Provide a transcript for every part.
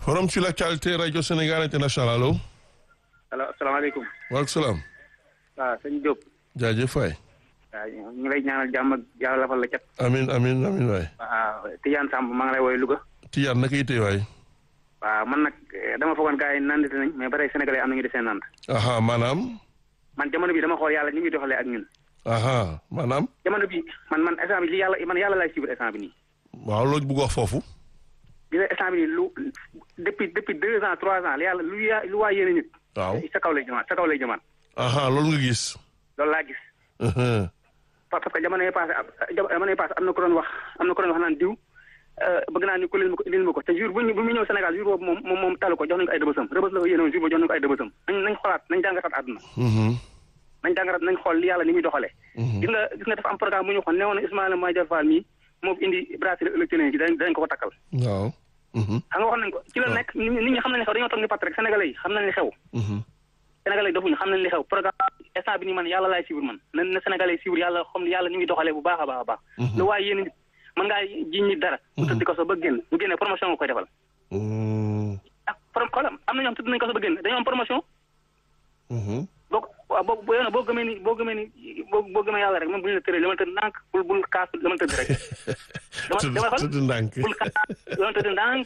forum sur l'actualité rajo Sénégal international allo. allo asalaamaaleykum. waaleykum salaam. waaw sëñ Diop. jaajëf waay. waaw ñu ngi lay ñaanal jàmm ak yàlla lafal la cat. amin amin amin waay. waaw Tidiane Samb maa ngi lay woowee Louga. Tiyaan naka yite waay. waaw man nag dama foogoon gars yi nandite nañ mais ba tey sénégalais am nañu desee nand. aha maanaam. man jamono bi dama xool yàlla ni muy doxalee ak ñun. aha maanaam. jamono bi man man instant bi li yàlla man yàlla laay suivre instant bi nii. waaw loolu bëgg wax foofu. gis nga instant bi nii lu depuis depuis deux ans trois ans yàlla lu ya lu waa yéene nit. waaw. sa kaw lay jëmaat sa kaw lay jëmaat. aha loolu nga gis. loolu laa gis. Mhm. parce que jamono yi passé jamono yi passé am na ko doon wax am na ko doon wax naan diw bëgg naa ni ko leen ma ko indil ma ko te jour bu ñu bu mu ñëw Sénégal jour boobu moom moom moom talu ko jox nañu ko ay dëbësam rëbës la ko yéene woon jour boobu jox nañu ko ay dëbësam nañ nañ xoolaat nañ jàngataat àdduna Mhm. nañ jàngataat nañ xool li yàlla ni muy doxalee Mhm. gis nga gis nga dafa am programme bu ñu waxoon newoon na Ismaïla Madior Fall mii moo fi indi bracelet électronique yi dañ dañ ko ko takkal waaw. Mhm. xam nga waxoon nañ ko ci la waaw. nekk nit ñi xam nañ li xew dañoo toog ni pat rek sénégalais yi xam nañ li xew Mhm. sénégalais yi defuñu xam nañ li xew programme instant bi nii man yàlla laay suivre man na na sénégalais yi suivre yàlla xam yàlla ni muy doxalee bu baax a baax a baax lu waaye yéen nit mën ngaa jiñ nit dara mu tëdd ko so ba génn bu génnee promotion nga koy defal Mhm. ah pro xoolal am na ñoo xam tëdd nañ ko so ba génn dañoo am promotion Mhm. boo waaw boo boo yow boo gëmee ni boo gëmee ni boo boo gëmee yàlla rek même bu ñu la tëree dama tëdd ndànk bul bul kaas dama tëdd rek dama Tëdd- dama tëdd ndànk. bul kaas dama tëdd ndànk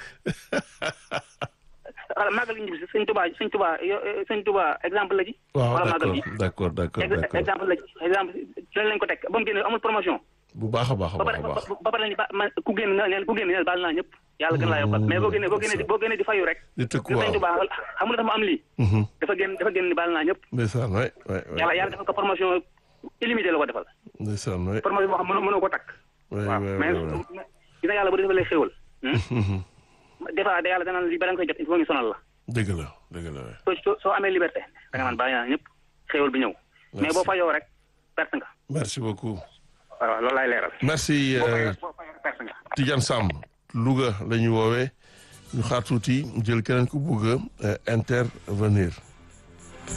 wala màggal gi ñibbi si sëñ Tuba sëñ Tuba yo sëñ Tuba exemple la ci waaw wala màggal d'accord gi d'accord d'accord Ex- d'accord exemple la ci exemple ci lañ ko teg ba mu génne amul promotion bu baax a baax a ba baax pare a baax. ba pare ni ba man ku génn na neen ku génn neen baal naa ñëpp yàlla gën laa yokkal mais boo génnee boo génnee di boo génnee di fayu rek di tëkku sëñ waaw. Tuba xam nga dafa ma am lii Mhm. dafa génn dafa génn ni baal naa ñëpp ndeysaan waay waay waay. yàlla yàlla defal ko promotion illimité la ko defal ndeysaan waay. promotion boo xam mënoo mënoo ko takk waay waaw waay mais waay waay. dina yàlla bu defalee xéwal Mhm. des fois da yàlla danaan li bala nga koy jot il faut ñu sonal la dëgg la dëgg la waay. soo soo soo amee liberté da nga naan bàyyi naa ñëpp xéwal bi ñëw mais Merci. boo fayoo rek perte nga merci beaucoup. waaw loolu laay leeral merci. boo euh, fayoo boo fayoo rek perte nga Tidiane Samb Louga la ñu woowee ñu xaar tuuti jël keneen ku bugg a intervenir